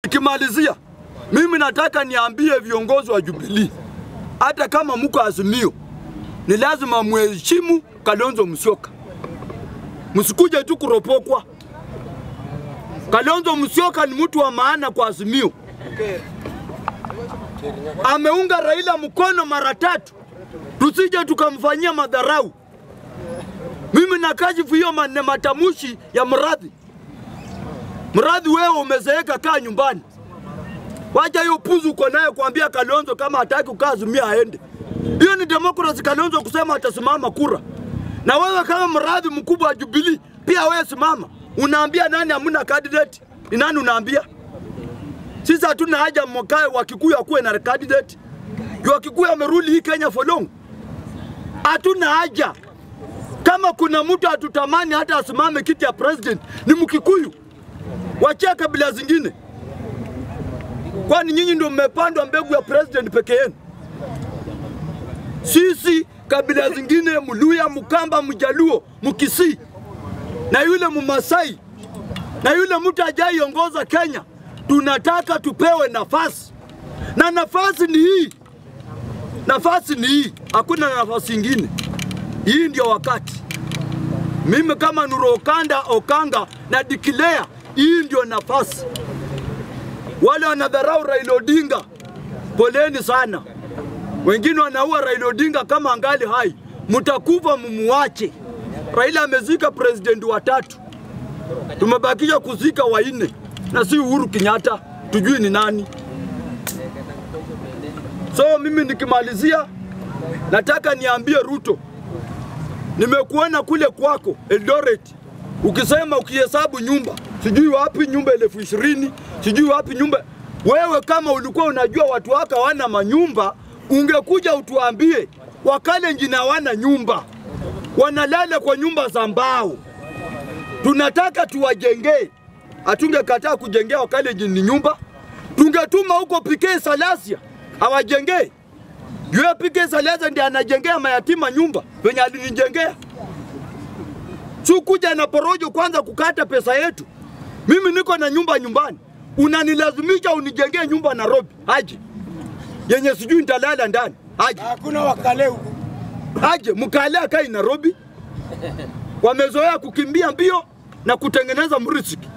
Nikimalizia, mimi nataka niambie viongozi wa Jubilee, hata kama mko Azimio, ni lazima mheshimu Kalonzo Musyoka, msikuje tu kuropokwa. Kalonzo Musyoka ni mtu wa maana kwa Azimio, ameunga Raila mkono mara tatu, tusije tukamfanyia madharau. Mimi nakashifu hiyo mane matamushi ya Mradhi. Mradhi, wewe umezeeka, kaa nyumbani. Wacha hiyo puzu uko nayo kuambia Kalonzo kama hataki kukaa Azimio aende. Hiyo ni demokrasi, Kalonzo kusema atasimama kura. Na wewe kama mradhi mkubwa wa Jubilee, pia wewe simama. Unaambia nani hamna candidate? Ni nani unaambia? Sisi hatuna haja mwakae wa Kikuyu akuwe na candidate. Juu wa Kikuyu amerudi hii Kenya for long. Hatuna haja. Kama kuna mtu hatutamani hata asimame kiti ya president ni Mkikuyu. Wachia kabila zingine. Kwani nyinyi ndio mmepandwa mbegu ya president peke yenu? Sisi kabila zingine, Mluya, Mkamba, Mjaluo, Mkisii na yule Mmasai na yule mtu ajaiongoza Kenya, tunataka tupewe nafasi, na nafasi ni hii, nafasi ni hii, hakuna nafasi ingine. Hii ndio wakati. Mimi kama Nuru Okanda Okanga na declare hii ndio nafasi. Wale wanadharau Raila Odinga, poleni sana. Wengine wanaua Raila Odinga kama angali hai, mtakufa mumuache. Raila amezika president watatu, tumebakisha kuzika wanne na si Uhuru Kenyatta, tujui ni nani. So mimi nikimalizia, nataka niambie Ruto, nimekuona kule kwako Eldoret ukisema ukihesabu nyumba sijui wapi nyumba elfu ishirini sijui wapi nyumba. Wewe kama ulikuwa unajua watu wako hawana manyumba, ungekuja utuambie Wakalenjin hawana nyumba, wanalala kwa nyumba za mbao. Tunataka tuwajengee, hatungekataa kujengea Wakalenjin ni nyumba, tungetuma huko PK Salasia awajengee. Yule PK Salasia ndiye anajengea mayatima nyumba venye alinijengea. Sukuja na porojo kwanza kukata pesa yetu. Mimi niko na nyumba nyumbani, unanilazimisha unijengee nyumba Nairobi aje yenye sijui nitalala ndani aje Hakuna wakale huku. aje mkale akai Nairobi. Wamezoea kukimbia mbio na kutengeneza mrisiki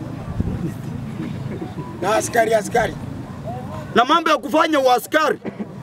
na askari askari. na mambo ya kufanya uaskari.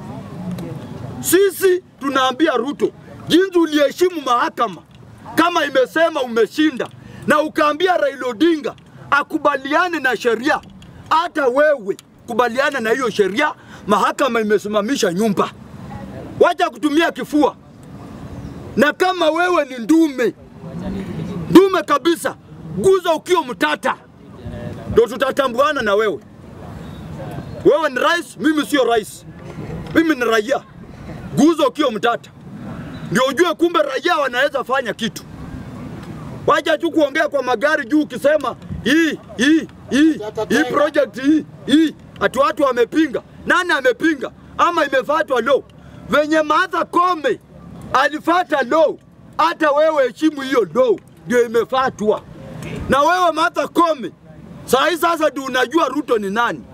Sisi tunaambia Ruto, jinsi uliheshimu mahakama kama imesema umeshinda, na ukaambia Raila Odinga akubaliane na sheria, hata wewe kubaliana na hiyo sheria. Mahakama imesimamisha nyumba, wacha kutumia kifua. Na kama wewe ni ndume ndume kabisa, guza ukiwa mtata, ndo tutatambuana na wewe. Wewe ni rais, mimi sio rais, mimi ni raia. Guza ukiwa mtata, ndio ujue kumbe raia wanaweza fanya kitu. Wacha tu kuongea kwa magari juu, ukisema hii hii hii hii project hii hii, ati watu wamepinga. Nani amepinga? Ama imefuatwa law venye Martha Koome alifata law, hata wewe heshimu hiyo law, ndio imefuatwa na wewe Martha Koome. Saa hii sasa ndio unajua Ruto ni nani.